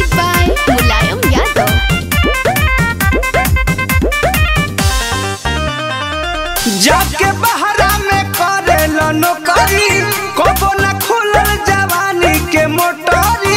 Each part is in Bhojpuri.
Music by Mulayam Yadav. जाके बहरा में करेल नौकरी कबो न खुलल जवानी के मोटरी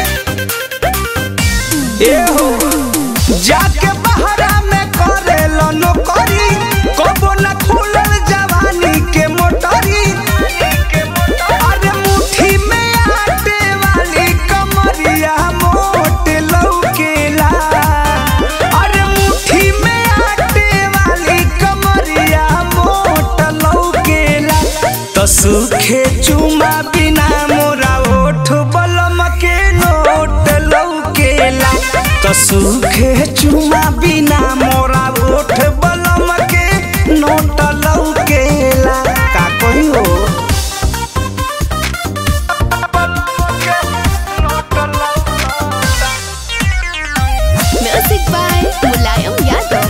एहो जाके बहरा में करेल नौकरी कबो न खुलल जवानी के मोटरी अरे मुट्ठी में आटे वाली कमरिया मोट लौकेला अरे मुट्ठी में आटे वाली कमरिया मोट लौकेला तो सूखे चुमा बिना मोरा ओठ बलम के नोट लौकेला तो सूखे चुमा बिना मोरा ओठ बलम के नोट लौकेला का कही हो Music by Mulayam Yadav.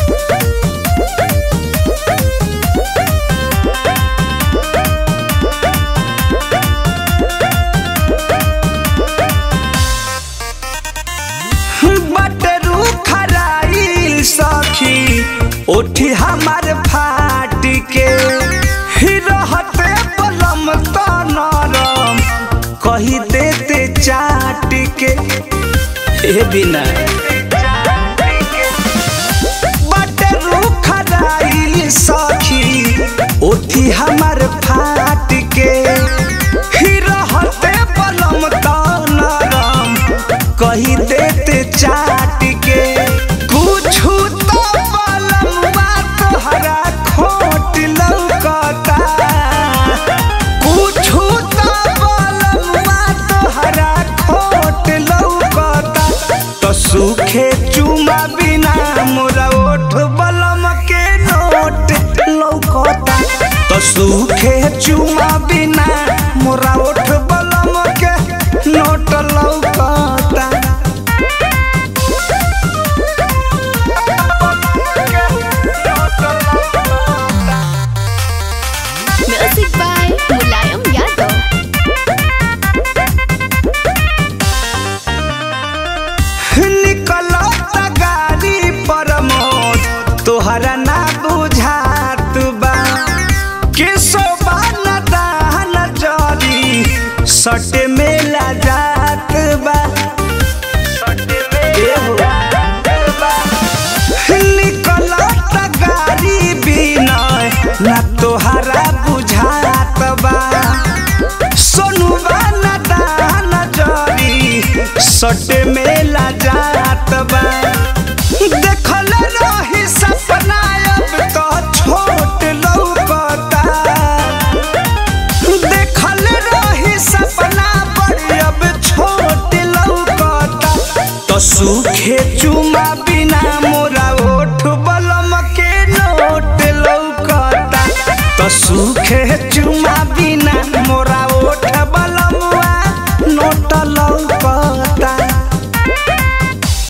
बटरू खराइल सखी उठी हमार फाट के ही रहते पलम तो नरम कही देते चाट के ए बिना बटरू खराइल सखी उठी हमार फाट के ही रहते पलम तो नरम कही देते चाट के कुछ तो पलमवा तोहरा खोट लौकता कुछ तो पलमवा तोहरा खोट लौकता तो सूखे चुमा बिना मोरा ओठ बलम के नोट लौकता तो सूखे चुमा बिना मोरा ओठ बलम के नोट लौकता Music by Mulayam Yadav. निकलत गाड़ी पर मोद तोहरा ना बुझात बा के सोबा न दान जरी सट में ला जात बा एहो। निकलत गाड़ी बिनय ना तोहरा बुझात बा सोनुबा न दान जरी सट में ला जात बा देखल रही सपना अब तो छोट लौकता देखल रही सपना बड़ी अब छोट लौकता तो सूखे चुम